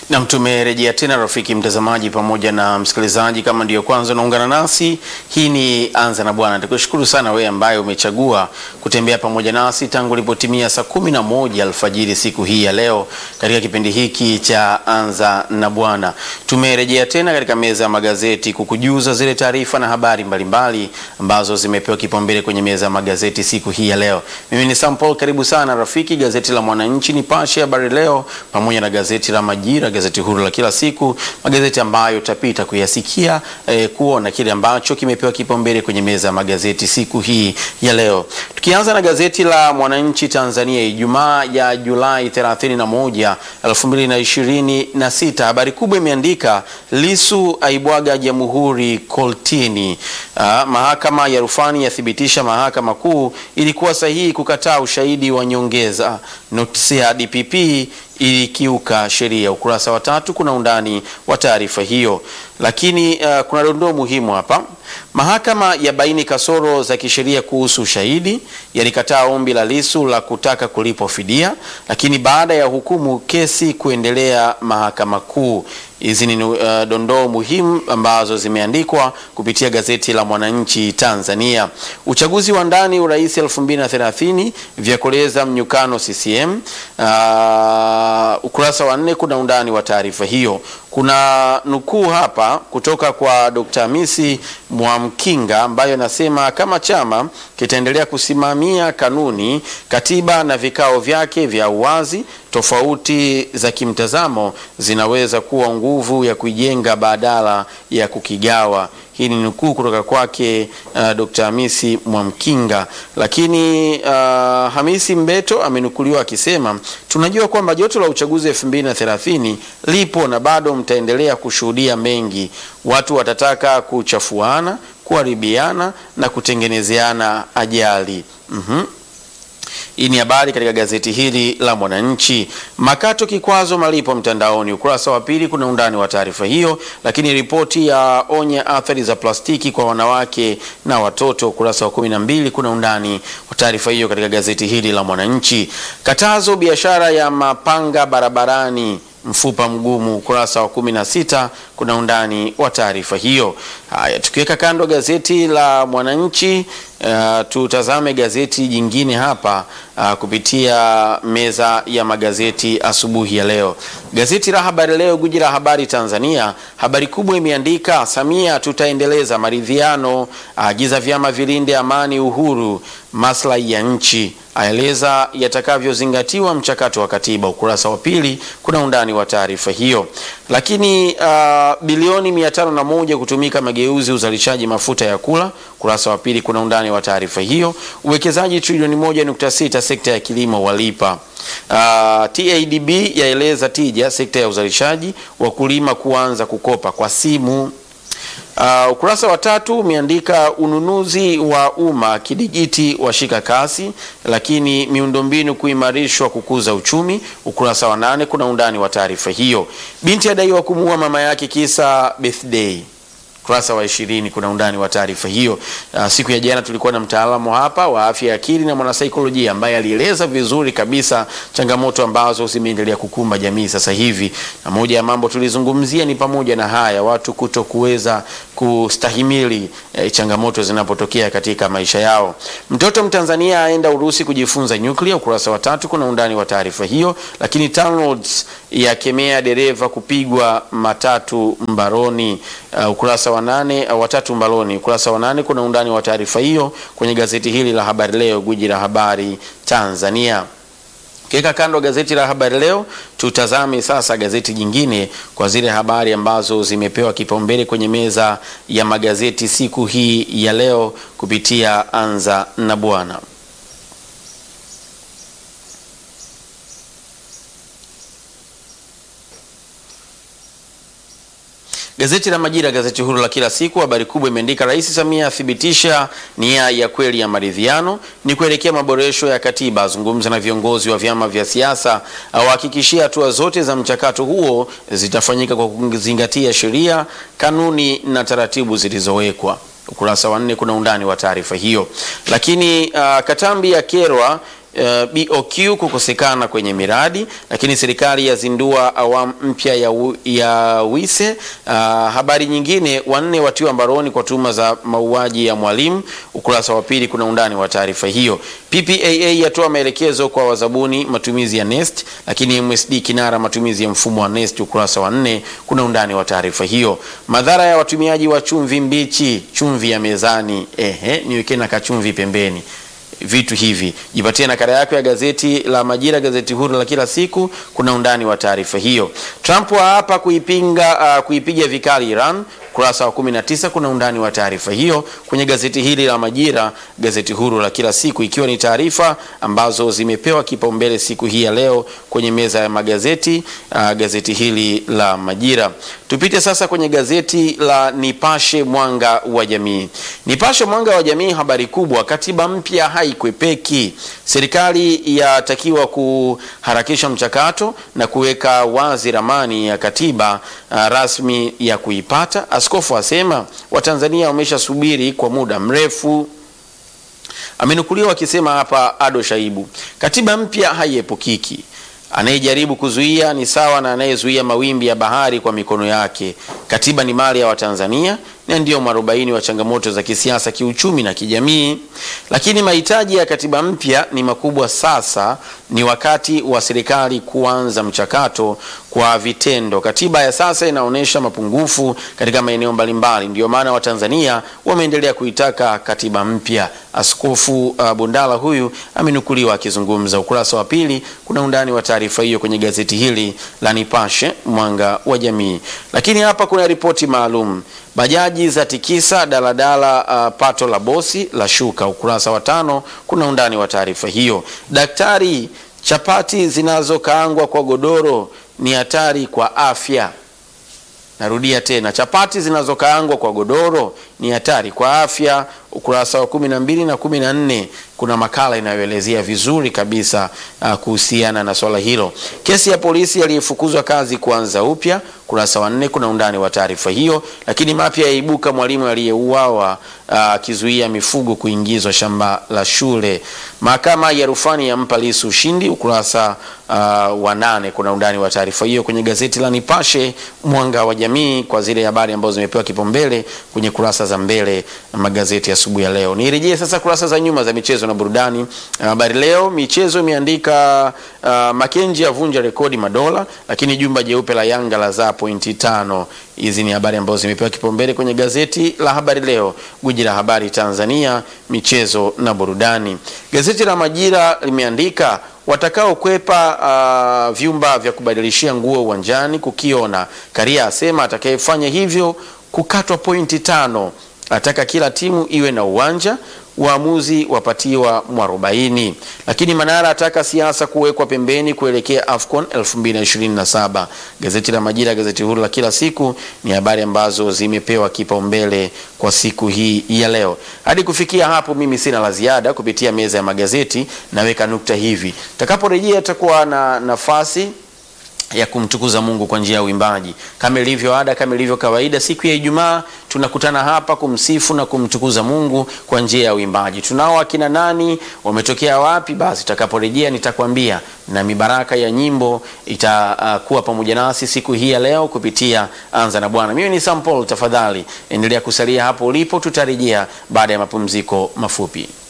Nam, tumerejea tena rafiki mtazamaji pamoja na msikilizaji. Kama ndiyo kwanza unaungana nasi, hii ni Anza na Bwana. Nikushukuru sana wewe ambaye umechagua kutembea pamoja nasi tangu ilipotimia saa kumi na moja alfajiri siku hii ya leo katika kipindi hiki cha Anza na Bwana. Tumerejea tena katika meza ya magazeti kukujuza zile taarifa na habari mbalimbali mbali ambazo zimepewa kipaumbele kwenye meza ya magazeti siku hii ya leo. Mimi ni Sam Paul, karibu sana rafiki. Gazeti la Mwananchi, Nipashe, Habari Leo pamoja na gazeti la Majira, gazeti huru la kila siku, magazeti ambayo utapita kuyasikia eh, kuona kile ambacho kimepewa kipaumbele kwenye meza ya magazeti siku hii ya leo. Tukianza na gazeti la Mwananchi Tanzania, Ijumaa ya Julai 31, 2026, habari kubwa imeandika Lisu aibwaga jamhuri koltini. Ah, mahakama ya rufani yathibitisha mahakama kuu ilikuwa sahihi kukataa ushahidi wa nyongeza. Notisi ya DPP ilikiuka sheria. Ukurasa wa tatu kuna undani wa taarifa hiyo, lakini uh, kuna dondoo muhimu hapa. Mahakama ya baini kasoro za kisheria kuhusu ushahidi, yalikataa ombi la Lisu la kutaka kulipwa fidia, lakini baada ya hukumu kesi kuendelea mahakama kuu. Hizi ni uh, dondoo muhimu ambazo zimeandikwa kupitia gazeti la Mwananchi Tanzania. Uchaguzi wa ndani urais 2030 vyakoleza mnyukano CCM. Uh, ukurasa wa nne kuna undani wa taarifa hiyo. Kuna nukuu hapa kutoka kwa Dr. Hamisi Mwamkinga ambayo anasema kama chama kitaendelea kusimamia kanuni, katiba na vikao vyake vya uwazi, tofauti za kimtazamo zinaweza kuwa nguvu ya kuijenga badala ya kukigawa. Hii ni nukuu kutoka kwake uh, Dr. Hamisi Mwamkinga. Lakini uh, Hamisi Mbeto amenukuliwa akisema tunajua kwamba joto la uchaguzi 2030 lipo na bado mtaendelea kushuhudia mengi. Watu watataka kuchafuana, kuharibiana na kutengenezeana ajali. mm-hmm. Hii ni habari katika gazeti hili la Mwananchi. Makato kikwazo malipo mtandaoni, ukurasa wa pili kuna undani wa taarifa hiyo. Lakini ripoti ya onya athari za plastiki kwa wanawake na watoto, ukurasa wa kumi na mbili kuna undani wa taarifa hiyo katika gazeti hili la Mwananchi. Katazo biashara ya mapanga barabarani mfupa mgumu, ukurasa wa kumi na sita kuna undani wa taarifa hiyo. Haya, tukiweka kando gazeti la Mwananchi uh, tutazame gazeti jingine hapa uh, kupitia meza ya magazeti asubuhi ya leo. Gazeti la Habari Leo, guji la habari Tanzania, habari kubwa imeandika Samia, tutaendeleza maridhiano, agiza vyama vilinde amani, uhuru, maslahi ya nchi aeleza yatakavyozingatiwa mchakato wa katiba. Ukurasa wa pili kuna undani wa taarifa hiyo. Lakini uh, bilioni mia tano na moja kutumika mageuzi uzalishaji mafuta ya kula. Ukurasa wa pili kuna undani wa taarifa hiyo. Uwekezaji trilioni moja nukta sita sekta ya kilimo walipa. Uh, TADB yaeleza tija sekta ya uzalishaji, wakulima kuanza kukopa kwa simu. Uh, ukurasa wa tatu umeandika ununuzi wa umma kidigiti washika kasi, lakini miundombinu kuimarishwa kukuza uchumi. Ukurasa wa nane kuna undani wa taarifa hiyo. Binti adaiwa kumuua mama yake kisa birthday ukurasa wa ishirini kuna undani wa taarifa hiyo. Uh, siku ya jana tulikuwa na mtaalamu hapa wa afya ya akili na mwanasaikolojia ambaye alieleza vizuri kabisa changamoto ambazo zimeendelea kukumba jamii sasa hivi, na moja ya mambo tulizungumzia ni pamoja na haya watu kuto kuweza kustahimili eh, changamoto zinapotokea katika maisha yao. Mtoto Mtanzania aenda Urusi kujifunza nyuklia, ukurasa wa tatu kuna undani wa taarifa hiyo. Lakini TANROADS yakemea dereva kupigwa matatu mbaroni, uh, ukurasa wa nane uh, watatu mbaloni. Ukurasa wa nane kuna undani wa taarifa hiyo kwenye gazeti hili la Habari Leo, gwiji la habari Tanzania. Kiweka kando gazeti la Habari Leo, tutazame sasa gazeti jingine kwa zile habari ambazo zimepewa kipaumbele kwenye meza ya magazeti siku hii ya leo kupitia Anza na Bwana. Gazeti la Majira, gazeti huru la kila siku, habari kubwa imeandika Rais Samia athibitisha nia ya kweli ya maridhiano ni kuelekea maboresho ya katiba, azungumza na viongozi wa vyama vya siasa, awahakikishia hatua zote za mchakato huo zitafanyika kwa kuzingatia sheria, kanuni na taratibu zilizowekwa. Ukurasa wa nne kuna undani wa taarifa hiyo. Lakini uh, Katambi ya kerwa uh, BOQ kukosekana kwenye miradi, lakini serikali yazindua awamu mpya ya, u- ya wise. Uh, habari nyingine, wanne watiwa mbaroni kwa tuhuma za mauaji ya mwalimu. Ukurasa wa pili kuna undani wa taarifa hiyo. PPAA yatoa maelekezo kwa wazabuni matumizi ya NeST, lakini MSD kinara matumizi ya mfumo wa NeST. Ukurasa wa nne kuna undani wa taarifa hiyo. Madhara ya watumiaji wa chumvi mbichi, chumvi ya mezani. Ehe, niweke na kachumvi pembeni vitu hivi. Jipatie nakala yako ya gazeti la Majira, gazeti huru la kila siku. Kuna undani wa taarifa hiyo. Trump hapa kuipinga uh, kuipiga vikali Iran. Kurasa wa 19 kuna undani wa taarifa hiyo kwenye gazeti hili la Majira, gazeti huru la kila siku, ikiwa ni taarifa ambazo zimepewa kipaumbele siku hii ya leo kwenye meza ya magazeti uh, gazeti hili la Majira. Tupite sasa kwenye gazeti la Nipashe Mwanga wa Jamii. Nipashe Mwanga wa Jamii, habari kubwa, katiba mpya haikwepeki. Serikali yatakiwa kuharakisha mchakato na kuweka wazi ramani ya katiba uh, rasmi ya kuipata. Askofu asema Watanzania wameshasubiri kwa muda mrefu. Amenukuliwa akisema hapa Ado Shaibu, katiba mpya haiepukiki. Anayejaribu kuzuia ni sawa na anayezuia mawimbi ya bahari kwa mikono yake. Katiba ni mali ya Watanzania na ndio mwarobaini wa changamoto za kisiasa, kiuchumi na kijamii. Lakini mahitaji ya katiba mpya ni makubwa. Sasa ni wakati wa serikali kuanza mchakato kwa vitendo. Katiba ya sasa inaonyesha mapungufu katika maeneo mbalimbali, ndio maana Watanzania wameendelea kuitaka katiba mpya. Askofu uh, Bundala huyu amenukuliwa akizungumza. Ukurasa wa pili kuna undani wa taarifa hiyo kwenye gazeti hili la Nipashe Mwanga wa Jamii. Lakini hapa kuna ripoti maalum Bajaji za tikisa daladala, uh, pato la bosi la shuka. Ukurasa wa tano kuna undani wa taarifa hiyo. Daktari, chapati zinazokaangwa kwa godoro ni hatari kwa afya. Narudia tena, chapati zinazokaangwa kwa godoro ni hatari kwa afya. Ukurasa wa kumi na mbili na kumi na nne kuna makala inayoelezea vizuri kabisa uh, kuhusiana na swala hilo. Kesi ya polisi aliyefukuzwa kazi kuanza upya. Ukurasa wa nne kuna undani wa taarifa hiyo. Lakini mapya yaibuka, mwalimu aliyeuawa akizuia uh, mifugo kuingizwa shamba la shule. Mahakama ya rufani yampa Lissu ushindi. Ukurasa uh, wa nane kuna undani wa taarifa hiyo kwenye gazeti la Nipashe Mwanga wa Jamii, kwa zile habari ambazo zimepewa kipaumbele kwenye kurasa za mbele na magazeti asubuhi ya, ya leo. Nirejee sasa kurasa za nyuma za michezo na burudani. Habari Leo michezo imeandika uh, Makenji avunja rekodi madola, lakini jumba jeupe la Yanga la zaa pointi tano. Hizi ni habari ambazo zimepewa kipaumbele kwenye gazeti la Habari Leo, gwiji la habari Tanzania, michezo na burudani. Gazeti la Majira limeandika watakaokwepa uh, vyumba vya kubadilishia nguo uwanjani kukiona. Karia asema atakayefanya hivyo kukatwa pointi tano. Ataka kila timu iwe na uwanja, waamuzi wapatiwa mwarobaini. Lakini Manara ataka siasa kuwekwa pembeni kuelekea AFCON 2027. Gazeti la Majira, gazeti huru la kila siku, ni habari ambazo zimepewa kipaumbele kwa siku hii ya leo. Hadi kufikia hapo, mimi sina la ziada kupitia meza ya magazeti, naweka nukta hivi. Takaporejea takuwa na nafasi ya kumtukuza Mungu kwa njia ya uimbaji kama ilivyo ada, kama ilivyo kawaida. Siku ya Ijumaa tunakutana hapa kumsifu na kumtukuza Mungu kwa njia ya uimbaji. Tunao akina nani, wametokea wapi? Basi tutakaporejea nitakwambia, na mibaraka ya nyimbo itakuwa uh, pamoja nasi siku hii ya leo kupitia Anza na Bwana. Mimi ni Sam Paul, tafadhali endelea kusalia hapo ulipo, tutarejea baada ya mapumziko mafupi.